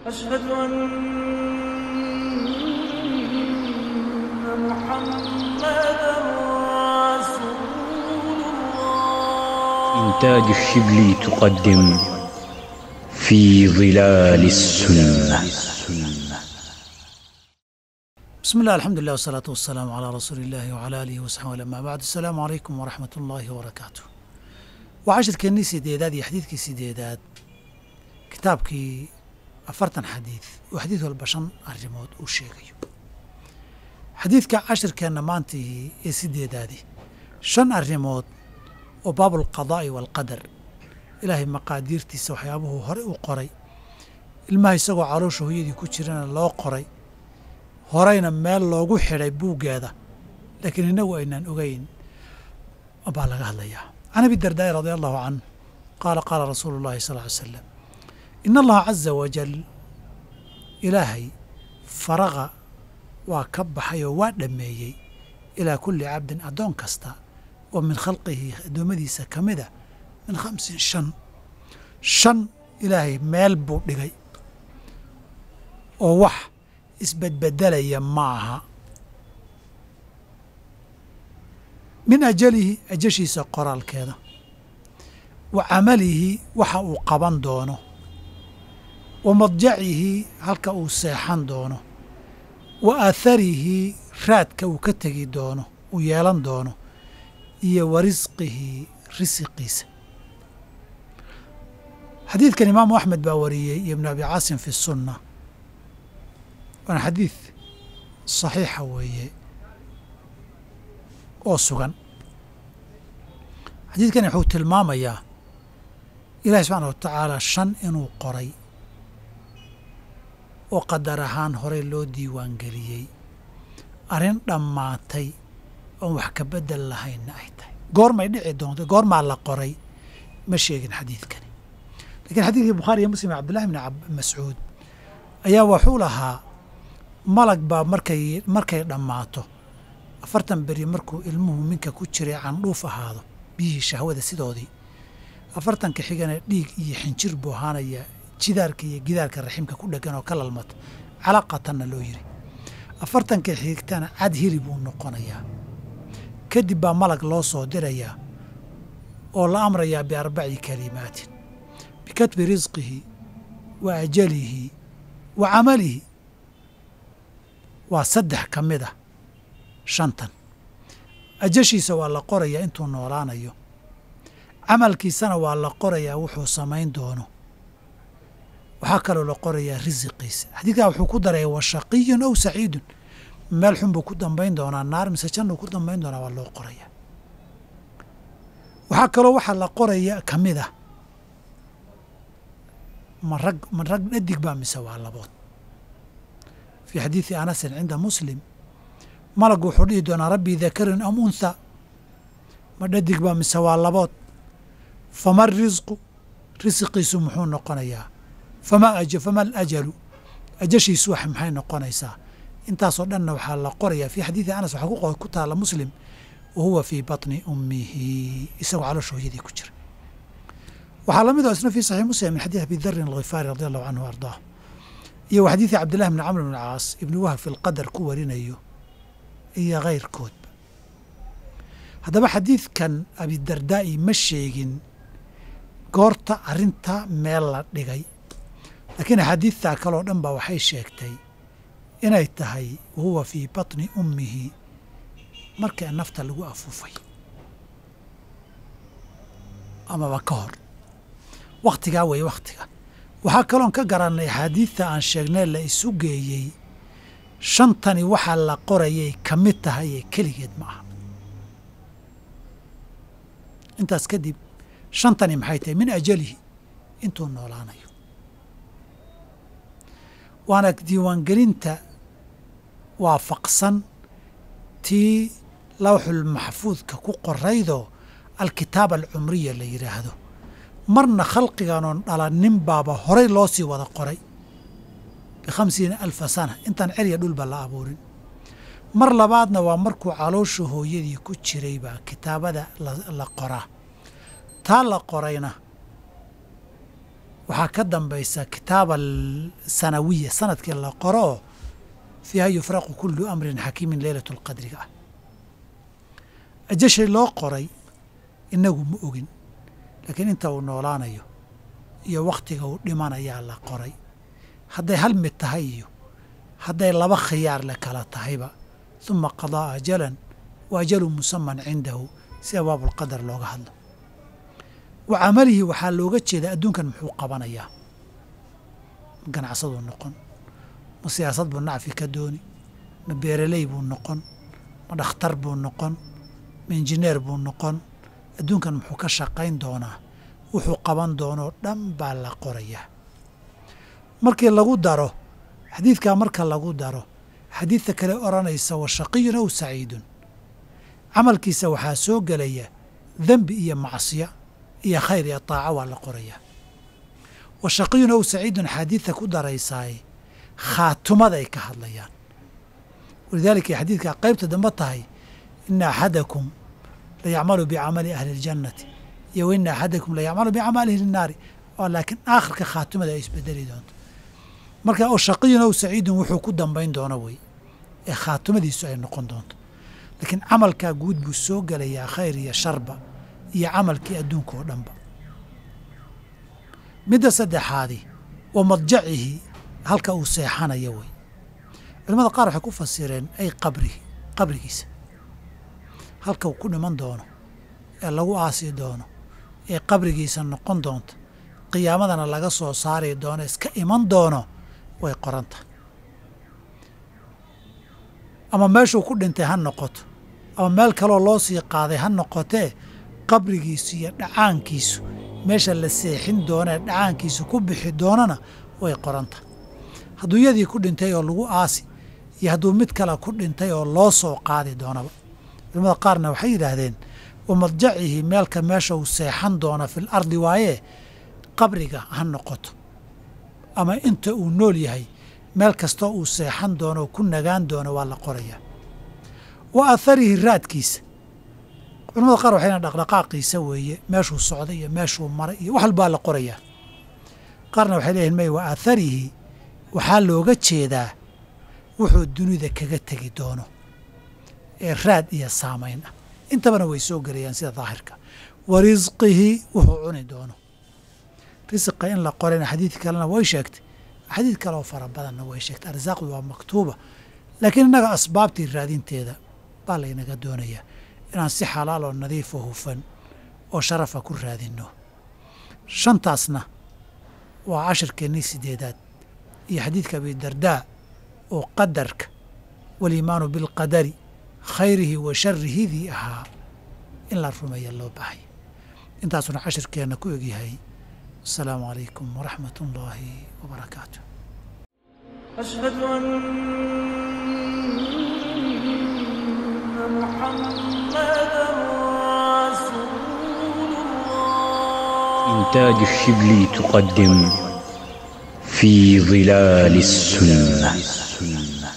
أشهد أن محمدا رسول الله إنتاج الشبلي تقدم في ظلال السنة بسم الله الحمد لله والصلاة والسلام على رسول الله وعلى آله وصحبه أما بعد السلام عليكم ورحمة الله وبركاته وعشركeenii sideedaad iyo xadiidkii sideedaad kitaabkii afartan xadiid oo xadiid walba shan arrimood uu sheegayo xadiidka cashirkeenna maantii ee sideedaadi shan arrimood oo baabulqadaa'i waalqadar ilaahay maqaadiirtiisa waxyaabuhuu hore u qoray ilmaha isagoo caloosha hooyadii ku jirana loo qoray horeyna meel loogu xidhay buuggeeda laakiin innagu aynaan ogeyn baa laga hadlayaa can abi dardaa'i radi allahu canh qaala qaala rasuulu llahi sal ly slam ina allaha caza wajal ilaahay faraqa waa ka baxay oo waa dhammeeyey ilaa kulli cabdin addoon kasta oo min khalqihi addoommadiisa ka mida min khamsin shan shan ilaahay meel buu dhigay oo wax isbedbedelaya ma aha min ajalihi ajashiisa qoraalkeeda wa camalihi waxa uu qaban doono wa madjacihi halka uu seexan doono wa aaharihi raadka uu ka tegi doono uu yeelan doono iyo wa risqihi risiqiisa xadiidkan imaamu axmed baa wariyey iyo ibnu abi caasim fi sunna waana xadiid saxiixa weeye oo sugan xadiidkani wuxuu tilmaamayaa ilaahi subxaana wa tacaala shan inuu qoray oo qadar ahaan horey loo diiwaangeliyey arrin dhammaatay oon wax ka beddel lahaynna ay tahay goormay dhici doonta goormaa la qoray ma sheegin xadiidkani lakiin xadiidkii bukhaari iyo muslim cabdillahi bni mascuud ayaa wuxuu lahaa malag baa markay markay dhammaato afartan beri markuu ilmuhu minka ku jiray candhuuf ahaado biyihii shahwada sidoodii afartanka xigana dhiig iyo xinjir buu ahaanaya jidaarka iyo gidaarka raximka ku dhegan oo ka lalmata calaqatanna loo yiri afartanka xigtana cad hili buu noqonayaa kadib baa malag loo soo dirayaa oo la amrayaa biarbaci kalimaatin bikatbi risqihi wa ajalihi wa camalihi waa saddex ka mid a shantan ajashiisa waa la qorayaa intuu noolaanayo camalkiisana waa la qorayaa wuxuu samayn doono waxaa kaloo la qorayaa risiqiisa xadiidkaa wuxuu ku daray wa shaqiyun aw saciidun meel xun buu ku dambayn doonaa naar mise jannuu ku dambayn doonaa waa loo qorayaa waxaa kaloo waxaa la qoraya ka mid ah ma rag ma rag dhadig baa mise waa labood fii xadiidi anasin cinda muslim malag wuxuu dhihi doonaa rabbii dakarin am untha ma dhadig baa mise waa labood fama risqu risiqiisu muxuu noqonayaa fama fama alajalu ajashiisu wax maxay noqonaysaa intaasoo dhanna waxaa la qorayaa fii xadiidi anas waxaa ku taala muslim wa huwa fii batni ummihi isagoo caloosha hooyadii ku jira waxaa la mid oo isna fii saxiix muslim min xadiid abi darin alghifaari radi allahu canhu ardaah iyo wa xadiidi cabdillahi bni camr bn caas ibni wahab fi lqadar ku warinayo iyo kayrkoodba haddaba xadiidkan abidardaa'i ma sheegin goorta arrinta meel la dhigay laakiin axaadiidtaa kaloo dhan ba waxay sheegtay inay tahay wahuwa fii batni ummihi markaa nafta lagu afuufay amaba ka hor wakhtigaa weeye wakhtiga waxaa kaloon ka garannay axaadiidta aan sheegnay la isu geeyey shantani waxaa la qorayay ka mid tahay ee keligeed ma aha intaas kadib shantani maxay tahay min ajalihi intuu noolaanayo waana diiwaangelinta waafaqsan tii lawxul maxfuudka ku qoraydoo alkitaaba alcumriya la yidhaahdo marna khalqiganoon dhalanin baaba horay loo sii wada qoray bikhamsiina alfa sana intaan cerya dhulba la abuurin mar labaadna waa markuu caloosha hooyadii ku jiray baa kitaabada la qoraa taa la qorayna waxaa ka dambaysa kitaaba sanawiya sanadkii la qoro oo fiiha yufraqu kullu amrin xakiimin leylatu lqadriga ah ajashay loo qoray inagu ma ogin laakiin inta uu noolaanayo iyo wakhtiga uu dhimanayaa la qoray hadday hal mid tahay iyo hadday laba khiyaar le kala tahayba uma qadaa ajalan wa ajalu musaman cindahu si abaabulqadar looga hadlo wa camalihi waxaa looga jeedaa adduunkan muxuu qabanayaa ma ganacsaduu noqon ma siyaasad buu nacfi ka dooni ma beeraley buu noqon ma dhakhtar buu noqon ma injineer buu noqon adduunkan muxuu ka shaqayn doonaa wuxuu qaban doonoo dhan baa la qorayaa markii lagu daro xadiidkaa marka lagu daro xadiidta kale odhanaysa wa shaqiyun aw saciidun camalkiisa waxaa soo gelaya dembi iyo macsiya iyo khayr iyo taaco waa la qorayaa wa shaqiyun aw saciidun xadiidta ku daraysaay khaatumaday ka hadlayaan walidaalika ay xadiidkaa qaybta dambe tahay ina axadakum la yacmalu bicamali ahli اljannati iyo wa ina axadakum la yacmalu bicamali ahli الnaari oo laakiin aakhirka khaatumada ay isbedeli doonto marka oo shaqiyun aw saciidun wuxuu ku dambayn doono wey ee khaatumadiisu ay noqon doonto laakiin camalkaa guud buu soo gelayaa khayr iyo sharba iyo camalkii adduunka oo dhanba midda saddexaadi wa madjacihi halka uu seexanayo wey culamada qaar waxay ku fasireen ay qabrihi qabrigiisa halka uu ku dhiman doono ee lagu aasi doono ee qabrigiisa noqon doonto qiyaamadana laga soo saari doono iska iman doono way qoranta ama meeshuu ku dhintay ha noqoto ama meel kaloo loo sii qaaday ha noqotee qabrigiisu iyo dhacaankiisu meesha la seexin doonee dhacaankiisu ku bixi doonana way qoranta hadduu yadii ku dhintay oo lagu aasi iyo hadduu mid kale ku dhintay oo loo soo qaadi doonaba culamada qaarna waxay yidhaahdeen wa madjacihi meelka meesha uu seexan doono fil ardi waayee qabriga ha noqoto ama inta uu nool yahay meel kastoo uu seexan doono oo ku nagaan doono waa la qorayaa wa atharihi raadkiisa culamada qaar waxay dhaqdhaqaaqiisa weeye meeshuu socday iyo meeshuu maray iyo wax walbaa la qorayaa qaarna waxay leeyihin may wa atharihi waxaa looga jeedaa wuxuu dunida kaga tegi doono ee raad iyo saamayn ah intabana way soo gelayaan sida daahirka wa risqihi wuxuu cuni doono risiqa in la qorayna xadiid kalena way sheegtay xadiid kaleoo fara badanna way sheegtay arsaaqdu waa maktuuba laakiin innaga asbaabtii raadinteeda baa laynaga doonayaa inaan si xalaal oo nadiifo hufan oo sharafa ku raadinno shantaasna waa cashirkeennii sideedaad iyo xadiidka abidardaa oo qadarka waliimaanu bilqadari khayrihi wa sharihidii ahaa in la rumeeya loo baahaya intaasuna cashirkeenna ku egyahay asalaamu calaykum waraxmat ullaahi wabarakaatu أشهد أن محمدا رسول الله إنتاج الشبلي تقدم في ظلال السنة